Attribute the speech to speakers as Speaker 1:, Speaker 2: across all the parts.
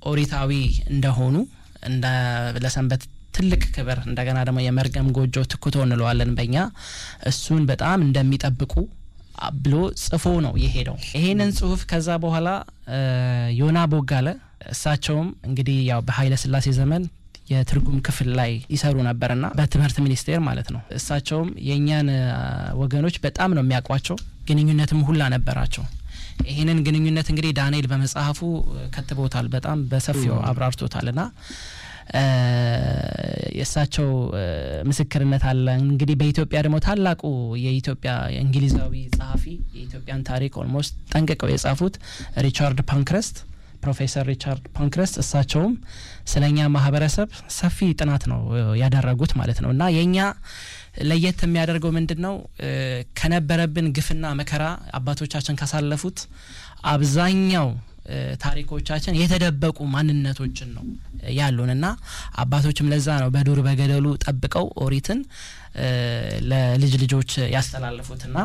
Speaker 1: ኦሪታዊ እንደሆኑ እንደ ለሰንበት ትልቅ ክብር እንደገና ደግሞ የመርገም ጎጆ ትኩቶ እንለዋለን በእኛ እሱን በጣም እንደሚጠብቁ ብሎ ጽፎ ነው የሄደው። ይሄንን ጽሁፍ ከዛ በኋላ ዮና ቦጋለ እሳቸውም እንግዲህ ያው በኃይለ ሥላሴ ዘመን የትርጉም ክፍል ላይ ይሰሩ ነበርና በትምህርት ሚኒስቴር ማለት ነው። እሳቸውም የእኛን ወገኖች በጣም ነው የሚያውቋቸው፣ ግንኙነትም ሁላ ነበራቸው። ይህንን ግንኙነት እንግዲህ ዳንኤል በመጽሐፉ ከትቦታል፣ በጣም በሰፊው አብራርቶታል ና የእሳቸው ምስክርነት አለ። እንግዲህ በኢትዮጵያ ደግሞ ታላቁ የኢትዮጵያ የእንግሊዛዊ ጸሐፊ የኢትዮጵያን ታሪክ ኦልሞስት ጠንቅቀው የጻፉት ሪቻርድ ፓንክረስት ፕሮፌሰር ሪቻርድ ፓንክረስት እሳቸውም ስለ እኛ ማህበረሰብ ሰፊ ጥናት ነው ያደረጉት ማለት ነው እና የእኛ ለየት የሚያደርገው ምንድን ነው? ከነበረብን ግፍና መከራ አባቶቻችን ካሳለፉት አብዛኛው ታሪኮቻችን የተደበቁ ማንነቶችን ነው ያሉን እና አባቶችም ለዛ ነው በዱር በገደሉ ጠብቀው ኦሪትን ለልጅ ልጆች ያስተላለፉትና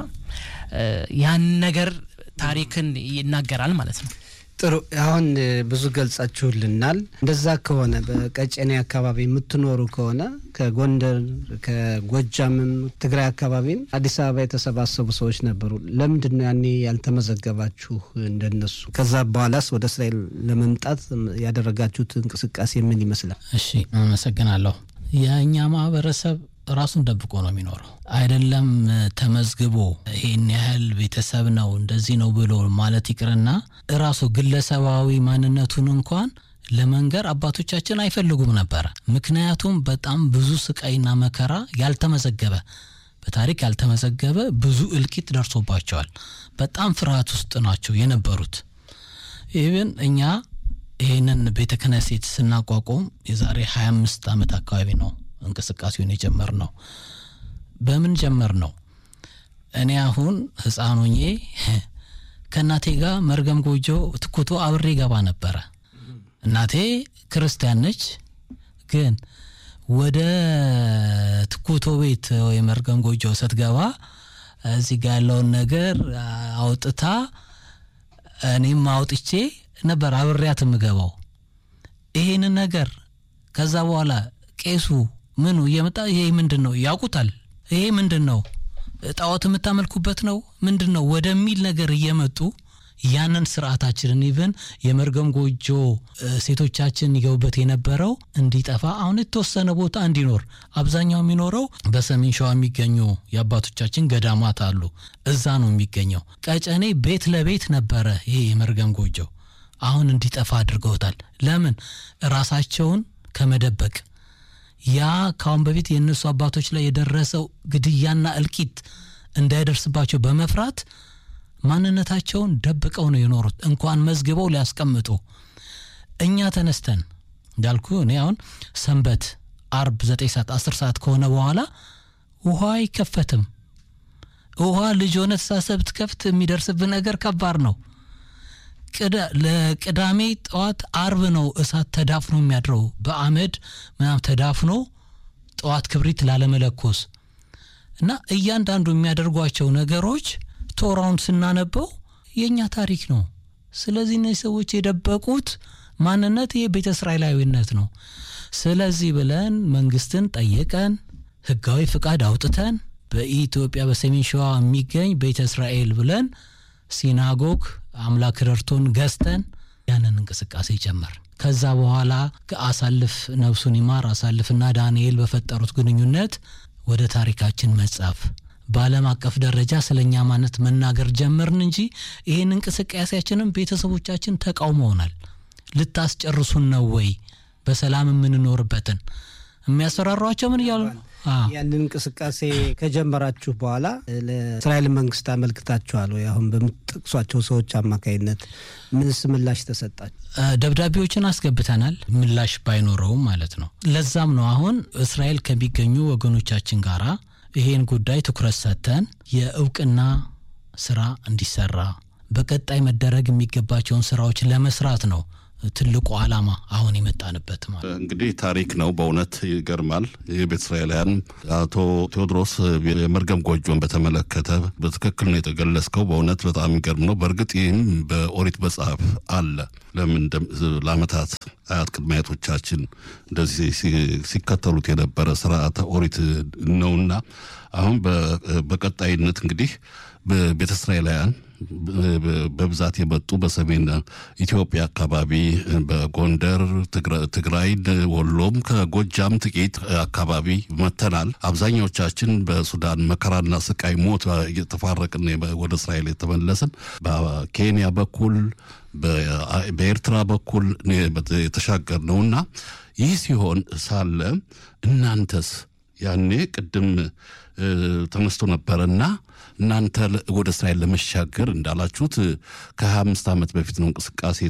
Speaker 1: ያን ነገር ታሪክን ይናገራል ማለት ነው።
Speaker 2: ጥሩ አሁን ብዙ ገልጻችሁልናል። እንደዛ ከሆነ በቀጨኔ አካባቢ የምትኖሩ ከሆነ ከጎንደር ከጎጃምም ትግራይ አካባቢም አዲስ አበባ የተሰባሰቡ ሰዎች ነበሩ። ለምንድን ነው ያኔ ያልተመዘገባችሁ እንደነሱ? ከዛ በኋላስ ወደ እስራኤል ለመምጣት ያደረጋችሁት እንቅስቃሴ ምን ይመስላል?
Speaker 3: እሺ አመሰግናለሁ። የእኛ ማህበረሰብ ራሱን ደብቆ ነው የሚኖረው። አይደለም ተመዝግቦ ይህን ያህል ቤተሰብ ነው እንደዚህ ነው ብሎ ማለት ይቅርና ራሱ ግለሰባዊ ማንነቱን እንኳን ለመንገር አባቶቻችን አይፈልጉም ነበረ። ምክንያቱም በጣም ብዙ ስቃይና መከራ ያልተመዘገበ በታሪክ ያልተመዘገበ ብዙ እልቂት ደርሶባቸዋል። በጣም ፍርሃት ውስጥ ናቸው የነበሩት። ኢቭን እኛ ይህንን ቤተ ክህነት ስናቋቁም የዛሬ 25 ዓመት አካባቢ ነው እንቅስቃሴውን የጀመር ነው። በምን ጀመር ነው? እኔ አሁን ህፃን ሆኜ ከእናቴ ጋር መርገም ጎጆ ትኩቶ አብሬ ገባ ነበረ። እናቴ ክርስቲያን ነች፣ ግን ወደ ትኩቶ ቤት ወይ መርገም ጎጆ ስትገባ እዚህ ጋ ያለውን ነገር አውጥታ እኔም አውጥቼ ነበር አብሬያት የምገባው ይሄንን ነገር ከዛ በኋላ ቄሱ ምኑ እየመጣ ይሄ ምንድን ነው ያውቁታል። ይሄ ምንድን ነው ጣዖት የምታመልኩበት ነው ምንድን ነው ወደሚል ነገር እየመጡ ያንን ስርዓታችንን ኢቨን የመርገም ጎጆ ሴቶቻችን ይገቡበት የነበረው እንዲጠፋ አሁን የተወሰነ ቦታ እንዲኖር አብዛኛው የሚኖረው በሰሜን ሸዋ የሚገኙ የአባቶቻችን ገዳማት አሉ። እዛ ነው የሚገኘው። ቀጨኔ ቤት ለቤት ነበረ ይሄ የመርገም ጎጆ። አሁን እንዲጠፋ አድርገውታል። ለምን ራሳቸውን ከመደበቅ ያ ካሁን በፊት የእነሱ አባቶች ላይ የደረሰው ግድያና እልቂት እንዳይደርስባቸው በመፍራት ማንነታቸውን ደብቀው ነው የኖሩት። እንኳን መዝግበው ሊያስቀምጡ እኛ ተነስተን እንዳልኩ እኔ አሁን ሰንበት አርብ ዘጠኝ ሰዓት አስር ሰዓት ከሆነ በኋላ ውሃ አይከፈትም። ውሃ ልጅ ሆነ ተሳሰብ ትከፍት የሚደርስብህ ነገር ከባድ ነው። ለቅዳሜ ጠዋት አርብ ነው እሳት ተዳፍኖ የሚያድረው በአመድ ምናም ተዳፍኖ ጠዋት ክብሪት ላለመለኮስ እና እያንዳንዱ የሚያደርጓቸው ነገሮች ቶራውን ስናነበው የእኛ ታሪክ ነው። ስለዚህ እነዚህ ሰዎች የደበቁት ማንነት ይህ ቤተ እስራኤላዊነት ነው። ስለዚህ ብለን መንግስትን ጠየቀን፣ ህጋዊ ፍቃድ አውጥተን በኢትዮጵያ በሰሜን ሸዋ የሚገኝ ቤተ እስራኤል ብለን ሲናጎግ አምላክ ረድቶን ገዝተን ያንን እንቅስቃሴ ጀመር። ከዛ በኋላ አሳልፍ ነፍሱን ይማር አሳልፍና ዳንኤል በፈጠሩት ግንኙነት ወደ ታሪካችን መጻፍ በዓለም አቀፍ ደረጃ ስለ እኛ ማነት መናገር ጀመርን እንጂ ይህን እንቅስቃሴያችንም ቤተሰቦቻችን ተቃውመውናል። ልታስጨርሱን ነው ወይ? በሰላም የምንኖርበትን የሚያስፈራሯቸው ምን እያሉ ነው?
Speaker 2: ያንን እንቅስቃሴ ከጀመራችሁ በኋላ ለእስራኤል መንግስት አመልክታችኋል ወይ? አሁን በምትጠቅሷቸው ሰዎች አማካይነት ምንስ ምላሽ ተሰጣችሁ?
Speaker 3: ደብዳቤዎችን አስገብተናል፣ ምላሽ ባይኖረውም ማለት ነው። ለዛም ነው አሁን እስራኤል ከሚገኙ ወገኖቻችን ጋራ ይሄን ጉዳይ ትኩረት ሰጥተን የእውቅና ስራ እንዲሰራ በቀጣይ መደረግ የሚገባቸውን ስራዎች ለመስራት ነው ትልቁ ዓላማ አሁን የመጣንበት ማለት
Speaker 4: እንግዲህ ታሪክ ነው። በእውነት ይገርማል። የቤተ እስራኤላውያን አቶ ቴዎድሮስ የመርገም ጎጆን በተመለከተ በትክክል ነው የተገለጽከው። በእውነት በጣም የሚገርም ነው። በእርግጥ ይህም በኦሪት መጽሐፍ አለ። ለምን ለዓመታት አያት ቅድመ አያቶቻችን እንደዚህ ሲከተሉት የነበረ ስርዓተ ኦሪት ነውና አሁን በቀጣይነት እንግዲህ ቤተ እስራኤላውያን በብዛት የመጡ በሰሜን ኢትዮጵያ አካባቢ በጎንደር፣ ትግራይ፣ ወሎም ከጎጃም ጥቂት አካባቢ መተናል። አብዛኛዎቻችን በሱዳን መከራና ስቃይ ሞት እየተፋረቅን ወደ እስራኤል የተመለስን በኬንያ በኩል በኤርትራ በኩል የተሻገር ነውና ይህ ሲሆን ሳለ እናንተስ ያኔ ቅድም ተነስቶ ነበረና እናንተ ወደ እስራኤል ለመሻገር እንዳላችሁት ከሀያ አምስት ዓመት በፊት ነው እንቅስቃሴ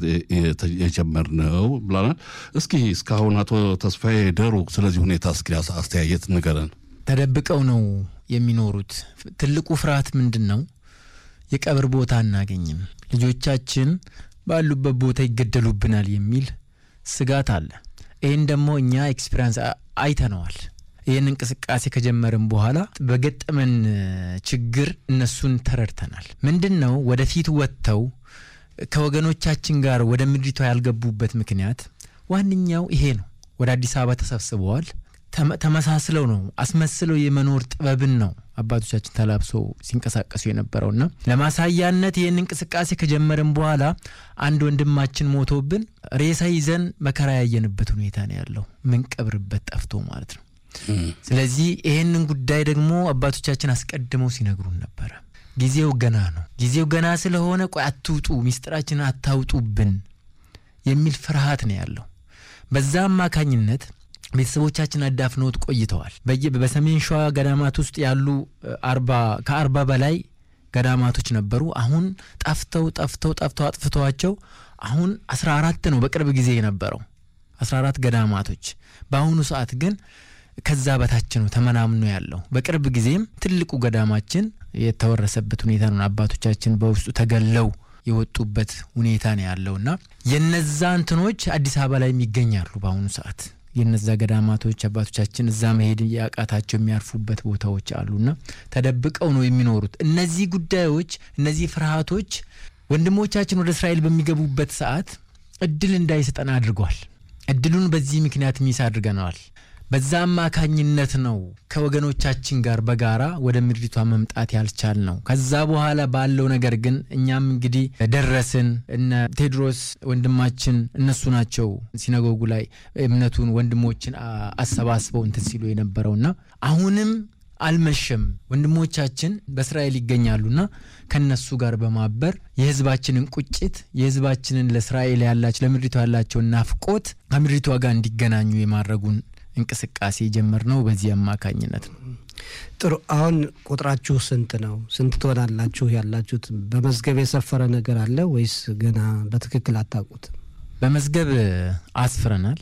Speaker 4: የጀመርነው ብላናል። እስኪ እስካሁን አቶ ተስፋዬ ደሩ ስለዚህ ሁኔታ እስኪ አስተያየት ንገረን።
Speaker 5: ተደብቀው ነው የሚኖሩት። ትልቁ ፍርሃት ምንድን ነው? የቀብር ቦታ አናገኝም፣ ልጆቻችን ባሉበት ቦታ ይገደሉብናል የሚል ስጋት አለ። ይህን ደግሞ እኛ ኤክስፒሪንስ አይተነዋል። ይህን እንቅስቃሴ ከጀመርን በኋላ በገጠመን ችግር እነሱን ተረድተናል። ምንድን ነው ወደፊት ወጥተው ከወገኖቻችን ጋር ወደ ምድሪቷ ያልገቡበት ምክንያት ዋነኛው ይሄ ነው። ወደ አዲስ አበባ ተሰብስበዋል። ተመሳስለው ነው አስመስለው የመኖር ጥበብን ነው አባቶቻችን ተላብሰው ሲንቀሳቀሱ የነበረውና ለማሳያነት ይህን እንቅስቃሴ ከጀመርን በኋላ አንድ ወንድማችን ሞቶብን ሬሳ ይዘን መከራ ያየንበት ሁኔታ ነው ያለው። ምንቀብርበት ጠፍቶ ማለት ነው። ስለዚህ ይህንን ጉዳይ ደግሞ አባቶቻችን አስቀድመው ሲነግሩን ነበረ። ጊዜው ገና ነው። ጊዜው ገና ስለሆነ ቆይ አትውጡ፣ ሚስጥራችንን አታውጡብን የሚል ፍርሃት ነው ያለው። በዛ አማካኝነት ቤተሰቦቻችን አዳፍነውት ቆይተዋል። በሰሜን ሸዋ ገዳማት ውስጥ ያሉ አርባ ከአርባ በላይ ገዳማቶች ነበሩ። አሁን ጠፍተው ጠፍተው ጠፍተው አጥፍተዋቸው አሁን አስራ አራት ነው በቅርብ ጊዜ የነበረው አስራ አራት ገዳማቶች በአሁኑ ሰዓት ግን ከዛ በታች ነው ተመናምኖ ያለው። በቅርብ ጊዜም ትልቁ ገዳማችን የተወረሰበት ሁኔታ ነው። አባቶቻችን በውስጡ ተገለው የወጡበት ሁኔታ ነው ያለውና የነዛ እንትኖች አዲስ አበባ ላይ ይገኛሉ። በአሁኑ ሰዓት የነዛ ገዳማቶች አባቶቻችን እዛ መሄድ ያቃታቸው የሚያርፉበት ቦታዎች አሉና ተደብቀው ነው የሚኖሩት። እነዚህ ጉዳዮች፣ እነዚህ ፍርሃቶች ወንድሞቻችን ወደ እስራኤል በሚገቡበት ሰዓት እድል እንዳይሰጠን አድርጓል። እድሉን በዚህ ምክንያት ሚስ አድርገነዋል። በዛ አማካኝነት ነው ከወገኖቻችን ጋር በጋራ ወደ ምድሪቷ መምጣት ያልቻል ነው። ከዛ በኋላ ባለው ነገር ግን እኛም እንግዲህ ደረስን። እነ ቴድሮስ ወንድማችን እነሱ ናቸው ሲነጎጉ ላይ እምነቱን ወንድሞችን አሰባስበው እንትን ሲሉ የነበረውና አሁንም አልመሸም። ወንድሞቻችን በእስራኤል ይገኛሉና ከነሱ ጋር በማበር የህዝባችንን ቁጭት የህዝባችንን ለእስራኤል ያላቸው ለምድሪቷ ያላቸውን ናፍቆት ከምድሪቷ ጋር እንዲገናኙ የማድረጉን እንቅስቃሴ የጀመር ነው በዚህ አማካኝነት ነው።
Speaker 2: ጥሩ። አሁን ቁጥራችሁ ስንት ነው? ስንት ትሆናላችሁ ያላችሁት? በመዝገብ የሰፈረ ነገር አለ ወይስ ገና በትክክል አታውቁት?
Speaker 5: በመዝገብ አስፍረናል፣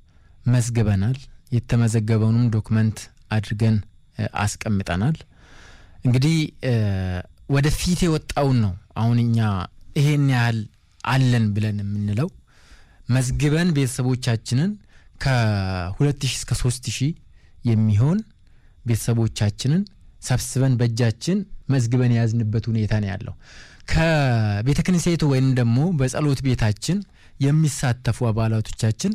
Speaker 5: መዝግበናል። የተመዘገበውንም ዶክመንት አድርገን አስቀምጠናል። እንግዲህ ወደፊት የወጣውን ነው አሁን እኛ ይሄን ያህል አለን ብለን የምንለው መዝግበን ቤተሰቦቻችንን ከ2000 እስከ 3000 የሚሆን ቤተሰቦቻችንን ሰብስበን በእጃችን መዝግበን የያዝንበት ሁኔታ ነው ያለው። ከቤተ ክህነቱ ወይም ደግሞ በጸሎት ቤታችን የሚሳተፉ አባላቶቻችን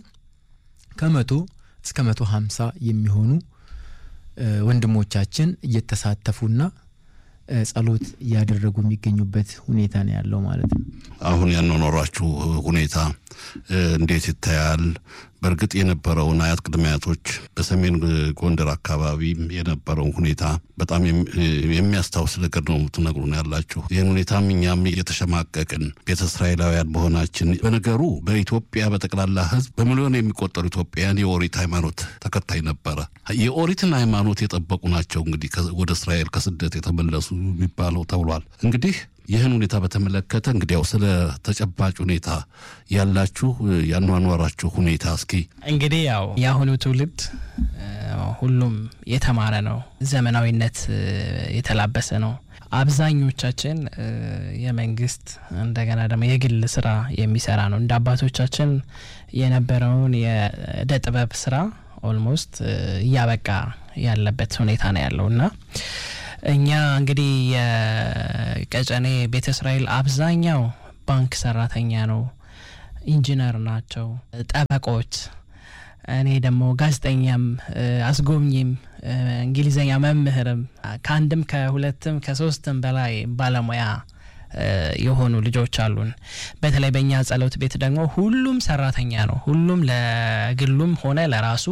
Speaker 5: ከመቶ እስከ መቶ ሀምሳ የሚሆኑ ወንድሞቻችን እየተሳተፉና ጸሎት እያደረጉ የሚገኙበት ሁኔታ ነው ያለው ማለት ነው።
Speaker 4: አሁን ያኗኗሯችሁ ሁኔታ እንዴት ይታያል? በእርግጥ የነበረውን አያት ቅድመ አያቶች በሰሜን ጎንደር አካባቢ የነበረውን ሁኔታ በጣም የሚያስታውስ ነገር ነው የምትነግሩን ያላችሁ። ይህን ሁኔታም እኛም እየተሸማቀቅን ቤተ እስራኤላውያን መሆናችን በነገሩ በኢትዮጵያ በጠቅላላ ሕዝብ በሚሊዮን የሚቆጠሩ ኢትዮጵያውያን የኦሪት ሃይማኖት ተከታይ ነበረ። የኦሪትን ሃይማኖት የጠበቁ ናቸው እንግዲህ ወደ እስራኤል ከስደት የተመለሱ የሚባለው ተብሏል። እንግዲህ ይህን ሁኔታ በተመለከተ እንግዲያው ስለ ተጨባጭ ሁኔታ ያላችሁ ያኗኗራችሁ ሁኔታ እስኪ
Speaker 1: እንግዲህ ያው የአሁኑ ትውልድ ሁሉም የተማረ ነው፣ ዘመናዊነት የተላበሰ ነው። አብዛኞቻችን የመንግስት እንደገና ደግሞ የግል ስራ የሚሰራ ነው። እንደ አባቶቻችን የነበረውን የእደ ጥበብ ስራ ኦልሞስት እያበቃ ያለበት ሁኔታ ነው ያለው እና እኛ እንግዲህ የቀጨኔ ቤተ እስራኤል አብዛኛው ባንክ ሰራተኛ ነው፣ ኢንጂነር ናቸው፣ ጠበቆች እኔ ደግሞ ጋዜጠኛም አስጎብኚም እንግሊዘኛ መምህርም ከአንድም ከሁለትም ከሶስትም በላይ ባለሙያ የሆኑ ልጆች አሉን። በተለይ በእኛ ጸሎት ቤት ደግሞ ሁሉም ሰራተኛ ነው። ሁሉም ለግሉም ሆነ ለራሱ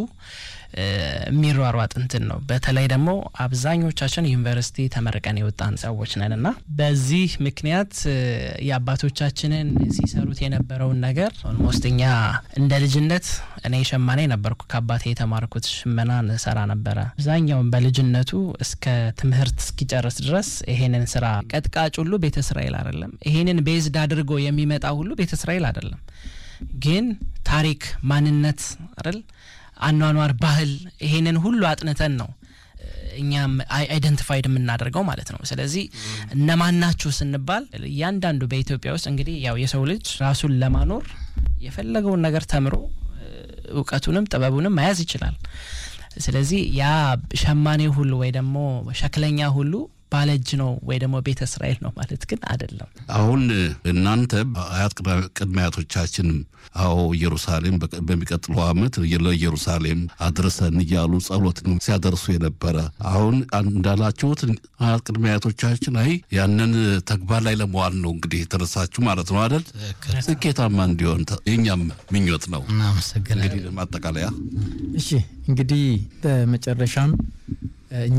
Speaker 1: የሚሯሯጥ እንትን ነው። በተለይ ደግሞ አብዛኞቻችን ዩኒቨርሲቲ ተመርቀን የወጣን ሰዎች ነን እና በዚህ ምክንያት የአባቶቻችንን ሲሰሩት የነበረውን ነገር ኦልሞስት እኛ እንደ ልጅነት እኔ ሸማኔ ነበርኩ። ከአባቴ የተማርኩት ሽመናን ሰራ ነበረ። አብዛኛውን በልጅነቱ እስከ ትምህርት እስኪጨርስ ድረስ ይሄንን ስራ ቀጥቃጭ ሁሉ ቤተ እስራኤል አይደለም። ይሄንን ቤዝድ አድርጎ የሚመጣ ሁሉ ቤተ እስራኤል አይደለም። ግን ታሪክ፣ ማንነት አይደል አኗኗር፣ ባህል ይሄንን ሁሉ አጥንተን ነው እኛም አይደንቲፋይድ የምናደርገው ማለት ነው። ስለዚህ እነማን ናችሁ ስንባል እያንዳንዱ በኢትዮጵያ ውስጥ እንግዲህ ያው የሰው ልጅ ራሱን ለማኖር የፈለገውን ነገር ተምሮ እውቀቱንም ጥበቡንም መያዝ ይችላል። ስለዚህ ያ ሸማኔ ሁሉ ወይ ደግሞ ሸክለኛ ሁሉ ባለእጅ ነው ወይ ደግሞ ቤተ እስራኤል ነው ማለት ግን አይደለም።
Speaker 4: አሁን እናንተ አያት ቅድመ አያቶቻችንም አዎ ኢየሩሳሌም በሚቀጥለው ዓመት ለኢየሩሳሌም አድርሰን እያሉ ጸሎት ነው ሲያደርሱ የነበረ። አሁን እንዳላችሁት አያት ቅድመ አያቶቻችን አይ ያንን ተግባር ላይ ለመዋል ነው እንግዲህ የተነሳችሁ ማለት ነው አይደል? ስኬታማ እንዲሆን የኛም ምኞት ነው።
Speaker 3: እናመሰግናለን።
Speaker 4: እንግዲህ ማጠቃለያ
Speaker 5: እሺ እንግዲህ በመጨረሻም እኛ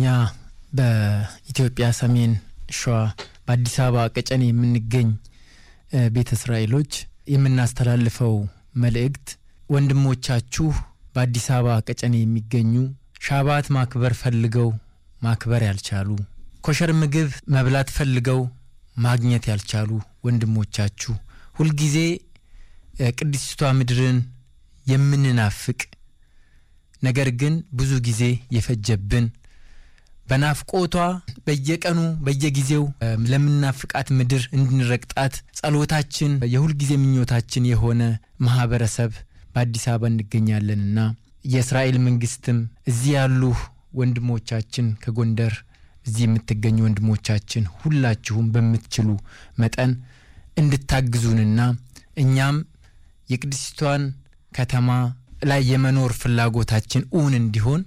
Speaker 5: በኢትዮጵያ ሰሜን ሸዋ በአዲስ አበባ ቀጨኔ የምንገኝ ቤተ እስራኤሎች የምናስተላልፈው መልእክት ወንድሞቻችሁ በአዲስ አበባ ቀጨኔ የሚገኙ ሻባት ማክበር ፈልገው ማክበር ያልቻሉ፣ ኮሸር ምግብ መብላት ፈልገው ማግኘት ያልቻሉ ወንድሞቻችሁ ሁልጊዜ ቅድስቷ ምድርን የምንናፍቅ ነገር ግን ብዙ ጊዜ የፈጀብን በናፍቆቷ በየቀኑ በየጊዜው ለምናፍቃት ምድር እንድንረግጣት ጸሎታችን የሁልጊዜ ምኞታችን የሆነ ማህበረሰብ በአዲስ አበባ እንገኛለንና የእስራኤል መንግስትም እዚህ ያሉ ወንድሞቻችን ከጎንደር እዚህ የምትገኙ ወንድሞቻችን ሁላችሁም በምትችሉ መጠን እንድታግዙንና እኛም የቅድስቷን ከተማ ላይ የመኖር ፍላጎታችን እውን እንዲሆን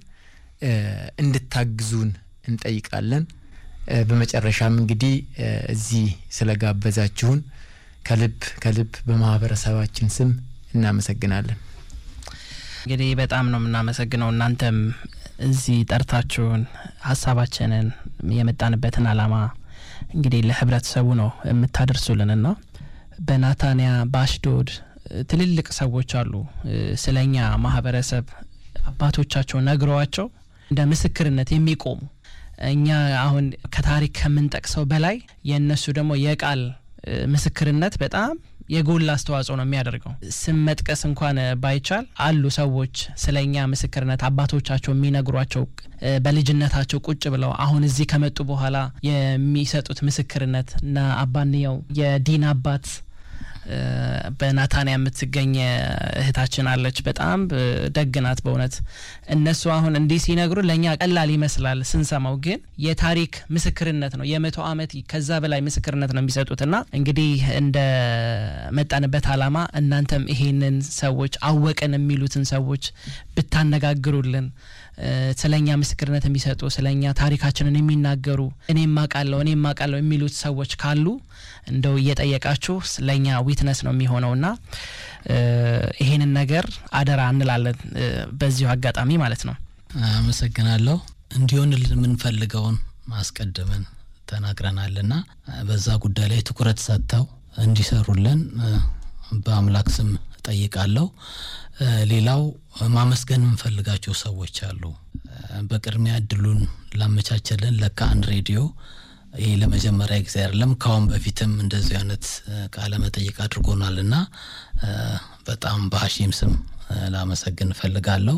Speaker 5: እንድታግዙን እንጠይቃለን። በመጨረሻም እንግዲህ እዚህ ስለጋበዛችሁን ከልብ ከልብ በማህበረሰባችን ስም እናመሰግናለን።
Speaker 1: እንግዲህ በጣም ነው የምናመሰግነው እናንተም እዚህ ጠርታችሁን ሀሳባችንን የመጣንበትን አላማ እንግዲህ ለህብረተሰቡ ነው የምታደርሱልንና በናታንያ በአሽዶድ ትልልቅ ሰዎች አሉ ስለኛ ማህበረሰብ አባቶቻቸው ነግረዋቸው እንደ ምስክርነት የሚቆሙ እኛ አሁን ከታሪክ ከምንጠቅሰው በላይ የእነሱ ደግሞ የቃል ምስክርነት በጣም የጎላ አስተዋጽኦ ነው የሚያደርገው። ስም መጥቀስ እንኳን ባይቻል አሉ ሰዎች ስለ እኛ ምስክርነት አባቶቻቸው የሚነግሯቸው በልጅነታቸው ቁጭ ብለው አሁን እዚህ ከመጡ በኋላ የሚሰጡት ምስክርነት እና አባንየው የዲን አባት በናታንያ የምትገኝ እህታችን አለች። በጣም ደግ ናት በእውነት። እነሱ አሁን እንዲህ ሲነግሩ ለእኛ ቀላል ይመስላል ስንሰማው፣ ግን የታሪክ ምስክርነት ነው። የመቶ ዓመት ከዛ በላይ ምስክርነት ነው የሚሰጡት እና እንግዲህ እንደ መጣንበት አላማ እናንተም ይሄንን ሰዎች አወቅን የሚሉትን ሰዎች ብታነጋግሩልን ስለኛ ምስክርነት የሚሰጡ ስለኛ ታሪካችንን የሚናገሩ እኔም አውቃለሁ እኔም አውቃለሁ የሚሉት ሰዎች ካሉ እንደው እየጠየቃችሁ ለእኛ ዊትነስ ነው የሚሆነውና ይሄንን ነገር አደራ እንላለን በዚሁ አጋጣሚ ማለት ነው።
Speaker 3: አመሰግናለሁ። እንዲሆንልን የምንፈልገውን ማስቀድመን ተናግረናልና በዛ ጉዳይ ላይ ትኩረት ሰጥተው እንዲሰሩልን በአምላክ ስም ጠይቃለሁ። ሌላው ማመስገን የምንፈልጋቸው ሰዎች አሉ። በቅድሚያ እድሉን ላመቻቸልን ለካህን ሬዲዮ ይህ ለመጀመሪያ ጊዜ አይደለም። ካሁን በፊትም እንደዚህ አይነት ቃለ መጠይቅ አድርጎናል እና በጣም በሀሺም ስም ላመሰግን እፈልጋለሁ።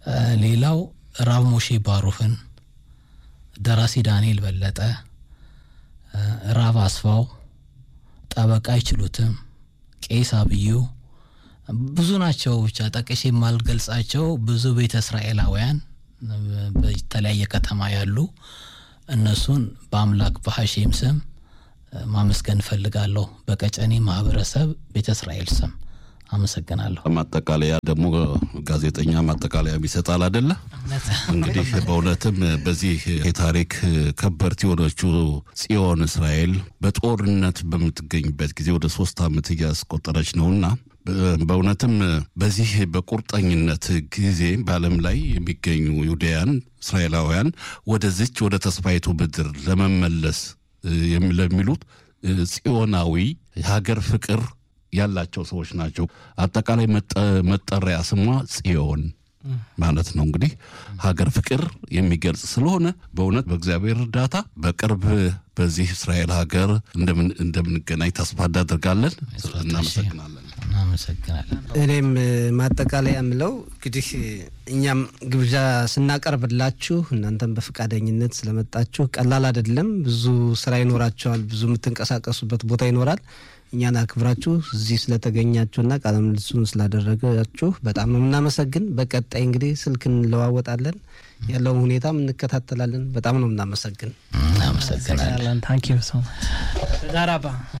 Speaker 3: ሌላው ራብ ሞሼ ባሩፍን፣ ደራሲ ዳንኤል በለጠ፣ ራብ አስፋው፣ ጠበቃ አይችሉትም፣ ቄስ አብዩ ብዙ ናቸው። ብቻ ጠቅሼ የማልገልጻቸው ብዙ ቤተ እስራኤላውያን በተለያየ ከተማ ያሉ እነሱን በአምላክ በሐሼም ስም ማመስገን እፈልጋለሁ። በቀጨኔ ማህበረሰብ ቤተ እስራኤል ስም አመሰግናለሁ።
Speaker 4: ማጠቃለያ ደግሞ ጋዜጠኛ ማጠቃለያ ይሰጣል አደለ? እንግዲህ በእውነትም በዚህ የታሪክ ከበርት የሆነችው ጽዮን እስራኤል በጦርነት በምትገኝበት ጊዜ ወደ ሶስት ዓመት እያስቆጠረች ነውና በእውነትም በዚህ በቁርጠኝነት ጊዜ በዓለም ላይ የሚገኙ ይሁዳያን እስራኤላውያን ወደዚች ወደ ተስፋይቱ ምድር ለመመለስ ለሚሉት ጽዮናዊ የሀገር ፍቅር ያላቸው ሰዎች ናቸው። አጠቃላይ መጠሪያ ስሟ ጽዮን ማለት ነው። እንግዲህ ሀገር ፍቅር የሚገልጽ ስለሆነ በእውነት በእግዚአብሔር እርዳታ በቅርብ በዚህ እስራኤል ሀገር እንደምንገናኝ ተስፋ እናደርጋለን። እናመሰግናለን።
Speaker 3: እናመሰግናለን።
Speaker 2: እኔም ማጠቃለያ የምለው እንግዲህ እኛም ግብዣ ስናቀርብላችሁ እናንተም በፈቃደኝነት ስለመጣችሁ ቀላል አይደለም። ብዙ ስራ ይኖራቸዋል። ብዙ የምትንቀሳቀሱበት ቦታ ይኖራል። እኛን አክብራችሁ እዚህ ስለተገኛችሁና ቃለ ምልልሱን ስላደረጋችሁ በጣም ነው የምናመሰግን። በቀጣይ እንግዲህ ስልክ እንለዋወጣለን፣ ያለውን ሁኔታም እንከታተላለን። በጣም ነው የምናመሰግን።
Speaker 3: እናመሰግናለን።
Speaker 1: ታንኪዩ ሶ ማች ተዳራባ